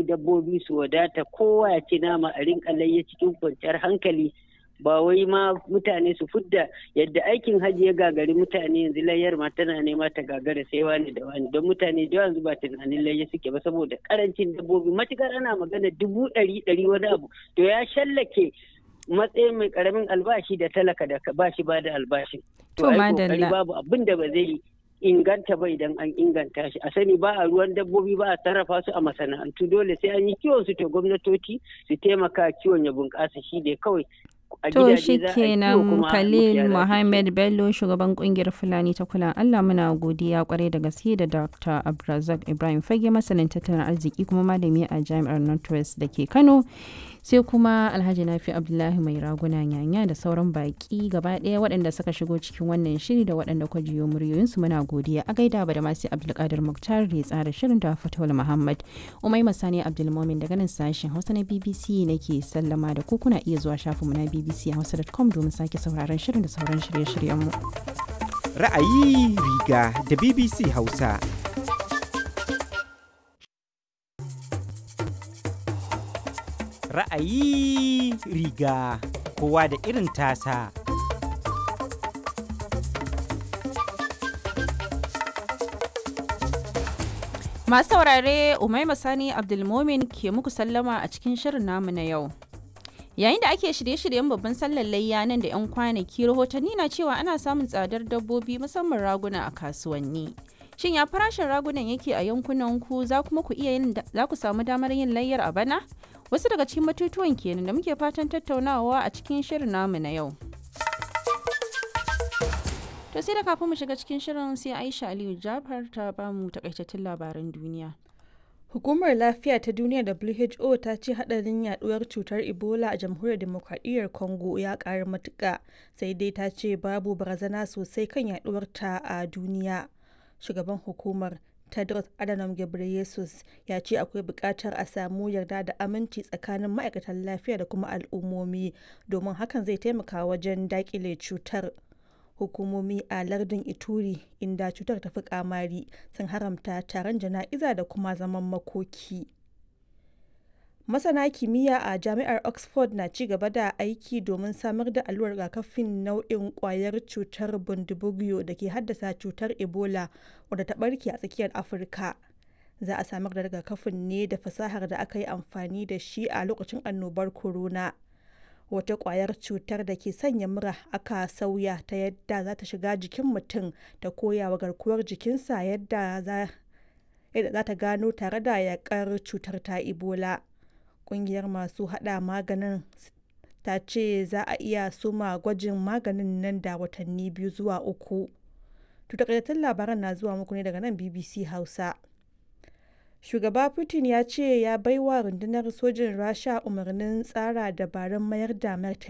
dabbobi su wadata kowa ya ci nama a rinka layya cikin kwanciyar hankali ba wai ma mutane su fudda yadda aikin hajji ya gagari mutane yanzu layyar ma tana nema ta gagara sai wani da wani don mutane da yanzu ba tunanin layya suke ba saboda karancin dabbobi matukar ana magana dubu ɗari ɗari wani abu to ya shallake matsayin mai karamin albashi da talaka da ba shi ba da albashi to ai kokari babu abin da ba zai inganta ba idan an inganta shi a sani ba a ruwan dabbobi ba a sarrafa su a masana'antu dole sai an yi kiwon su to gwamnatoci su taimaka kiwon ya bunƙasa shi ne kawai To shi kenan Khalil Mohammed Bello shugaban kungiyar Fulani ta kula Allah muna godiya kwarai da gaske da Dr. Abdulrazak Ibrahim Fage masanin tattalin arziki kuma malami a Jami'ar Northwest da ke Kano. sai kuma alhaji nafi abdullahi mai raguna nyanya da sauran baki gaba ɗaya waɗanda suka shigo cikin wannan shiri da waɗanda kwa jiyo muryoyinsu muna godiya a gaida ba da masu abdulkadir muktar da ya tsara shirin da fatawul muhammad umai masani abdulmomin daga nan sashen hausa na bbc nake sallama da ku kuna iya zuwa shafinmu na bbc hausa.com domin sake sauraron shirin da sauran shirye-shiryenmu ra'ayi riga da bbc hausa ra'ayi riga kowa da irin tasa. Masu saurare Umaima Sani Abdulmomin ke muku sallama a cikin shirin namu na yau. Yayin da ake shirye-shiryen babban sallar layya nan da 'yan kwanaki rahotanni na cewa ana samun tsadar dabbobi musamman raguna a kasuwanni. Shin ya farashin ragunan yake a yankunan ku za kuma ku iya yin za ku samu damar yin layyar a bana? Wasu daga cikin batutuwan kenan da muke fatan tattaunawa a cikin shirin namu na yau. To sai da kafin mu shiga cikin shirin sai Aisha Aliyu Jafar ta ba mu takaitattun labaran duniya. Hukumar Lafiya ta Duniya WHO ta ce hadarin yaduwar cutar Ebola a Jamhuriyar Demokradiyyar Congo ya ƙara matuƙa sai dai ta ce babu barazana sosai kan yaduwar ta a duniya. Shugaban hukumar Tedros Adhanom Ghebreyesus ya ce akwai buƙatar a samu yarda da aminci tsakanin ma'aikatan lafiya da kuma al'ummomi domin hakan zai taimaka wajen daƙile cutar. Hukumomi a lardin Ituri inda cutar ta fi kamari sun haramta taron jana'iza da kuma zaman makoki. Masana kimiyya a jami'ar Oxford na ci gaba da aiki domin samar da allurar rigakafin nau'in kwayar cutar bundibugyo da ke haddasa cutar Ebola wadda ta barke a tsakiyar Afirka. Za a samar da rigakafin ne da fasahar da aka yi amfani da shi a lokacin annobar corona. Wata kwayar cutar da ke sanya mura aka sauya ta yadda za ta shiga jikin mutum ta koya wa garkuwar jikinsa yadda za ta gano tare da yakar cutar ta Ebola. kungiyar masu hada maganin ta ce za a iya suma gwajin maganin nan da watanni biyu zuwa uku. takaitattun labaran na zuwa muku ne daga nan BBC Hausa. Shugaba Putin ya ce ya baiwa rundunar sojin Rasha umarnin tsara dabarun mayar da martani.